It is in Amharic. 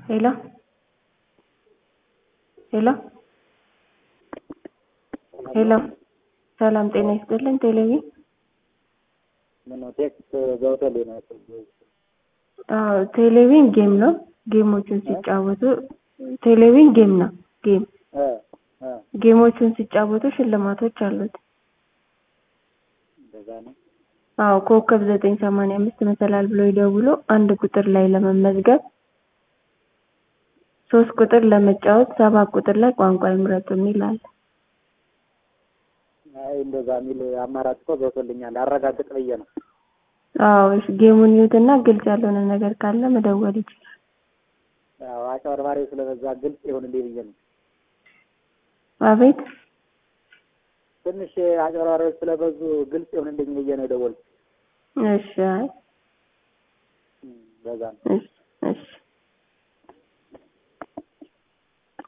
ሄሎ ሄሎ ሄሎ ሰላም ጤና ይስጥልን። ቴሌቪዥን ምነው ቴክስት ገብቶልኝ ነው ያልኩት። አዎ ቴሌቪዥን ጌም ነው። ጌሞቹን ሲጫወቱ ቴሌቪዥን ጌም ነው። ጌም እ እ ጌሞቹን ሲጫወቱ ሽልማቶች አሉት። እንደዛ ነው። አዎ ኮከብ ዘጠኝ ሰማንያ አምስት መሰላል ብሎ ይደውሉ። አንድ ቁጥር ላይ ለመመዝገብ ሶስት ቁጥር ለመጫወት ሰባት ቁጥር ላይ ቋንቋ ይምረጡ የሚል አለ። አይ እንደዛ የሚል አማራጭ እኮ ገብቶልኛል። አረጋግጥ ብዬ ነው። አዎ እሺ፣ ጌሙን ይዩትና ግልጽ ያልሆነ ነገር ካለ መደወል ይችላል። ያው አጭበርባሪው ስለበዛ ግልጽ ይሁንልኝ ብዬ ነው። አቤት ትንሽ አጭበርባሪዎች ስለበዙ ግልጽ ይሁንልኝ ብዬ ነው የደወልኩት። እሺ፣ አይ እም፣ በዛ ነው። እሺ